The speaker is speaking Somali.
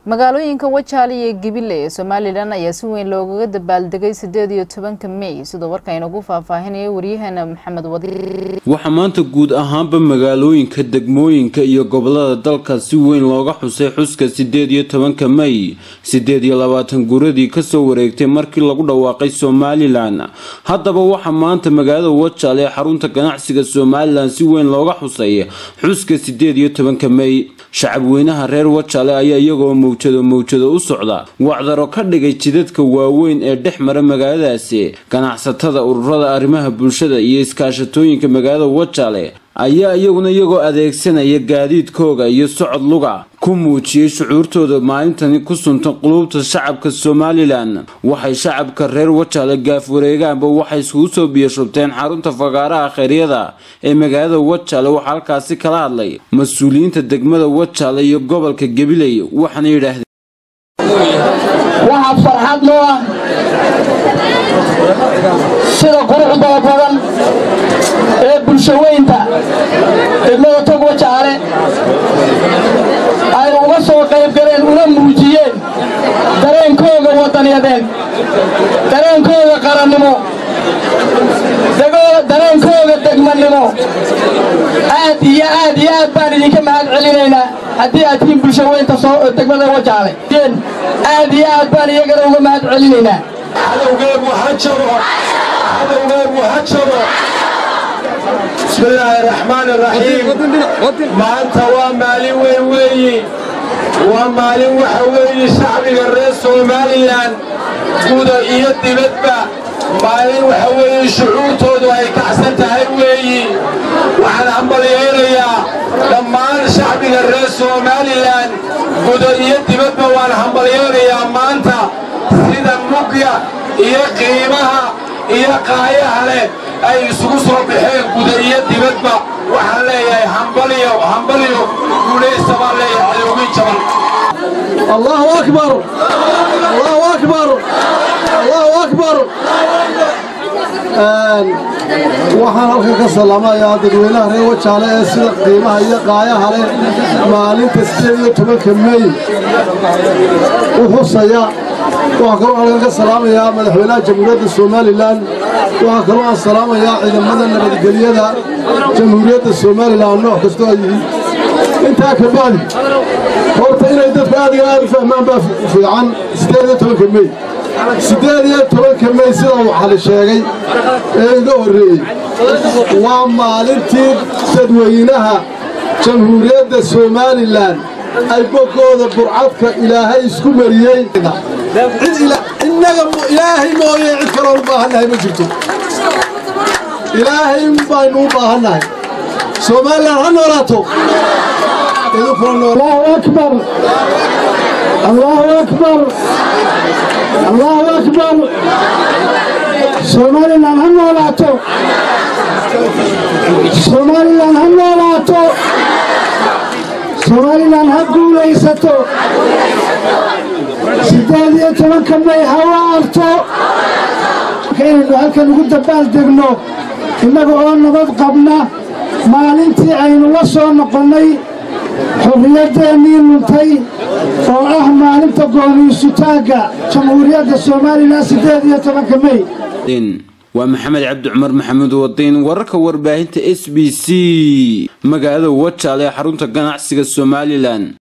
magaalooyinka wajaale iyo gibile ee somalilan ayaa si weyn loogaga dabaaldegay sideed iyo tobanka mey sidoo warka inagu faahfaahinaya waryaheena maxamed wadi waxaa maanta guud ahaanba magaalooyinka degmooyinka iyo gobolada dalka si weyn looga xusay xuska sideed iyo tobanka mey sideed iyo labaatan guuradii kasoo wareegtay markii lagu dhawaaqay somalilan haddaba waxaa maanta magaalada wajaale ee xarunta ganacsiga somalilan si weyn looga xusay xuska sideed iyo tobanka mey shacabweynaha reer wajaale ayaa iyagoo mawjado mawjado u socda wacdaro ka dhigay jidadka waaweyn ee dhex mara magaaladaasi ganacsatada ururada arrimaha bulshada iyo iskaashatooyinka magaalada wajaale ayaa iyaguna iyagoo adeegsanaya gaadiidkooga iyo socod luga ku muujiyey shucuurtooda maalintani ku suntan quluubta shacabka somalilan waxay shacabka reer wajaale gaaf wareegaanba waxay iskugu soo biyashubteen xarunta fagaaraha kheyryada ee magaalada wajaale waxaa halkaasi kala hadlay mas-uuliyiinta degmada wajaale iyo gobolka gabiley waxaana yidhaahdeen waxaa farxad noo ah sida quruxda badan ee bulshaweynta degmada tog wajaale ay uga soo qayb galeen una muujiyeen dareenkooga wadaniyadeed dareenkooga qarannimo dareenkooga degmannimo aad iyo aad iyo aad baan idinka mahad celinaynaa haddii aad tihiin bulshaweynta degmada wajaale aad iyo aad baan iyagana uga mahad celinaynaa cadowgeegu ha jabo cadowgeegu ha jabo bismillaahi raxmaani raxiim maanta waa maalin weyn weeyi waa maalin waxa weeye shacbiga reer somalilan guda iyo dibadba maalin waxa weeye shucuurtoodu ay kacsan tahay weeyi waxaan hambalyaynayaa dhammaan shacbiga reer somalilan guda iyo dibadba waan hambalyaynayaa maanta sida mugya iyo qiimaha iyo qaayaha leh ay isugu soo baxeen guda iyo dibadba waxaan leeyahay hambalyo hambalyo guulaysta baan leeyahay cadowgii jaban allahu akbar allahu akbar allahu akbar waxaan halkan ka salaamayaa dadweynaha reer wajaale ee sida qiimaha iyo qaayaha leh maalinta sideed iyo tobanka mey u xusaya waxaa kaloo halkan ka salaamayaa madaxweynaha jamhuuriyadda somalilan waxaa kaloo aan salaamayaa ciidamada nabadgelyada jamhuuriyadda somalilan nooc kastoo ay yihiin intaa ka bacdi horta inay dadku aad iyo aad u fahmaan baa fiican sideed iyo tobanka mey siddeed iyo tobanka mey sida uu xali sheegay ee iga horreeyey waa maalintii dadweynaha jamhuuriyadda somalilan ay boggooda burcadka ilaahay isku mariyey innaga ilaahay mooye cid kaloo u baahannahay ma jirto ilaahay baynu u baahannahay somalilan ha noolaato allahu akbar allahu akbar allahu akbar somalilan ha noolaato somalilan ha noolaato somalilan ha guulaysato siddeed iyo tobanka may ha waarto inaynu halkan ugu dabbaaldegno innaga oo nabad qabna maalintii aynu la soo noqonnay xorriyaddeenii luntay oo ah maalinta gooniisutaagga jamhuuriyadda somalilan siddeed iyo tobanka mey waa maxamed cabdi cumar maxamuud wadiin wararka warbaahinta s b c magaalada wajaale ee xarunta ganacsiga somalilan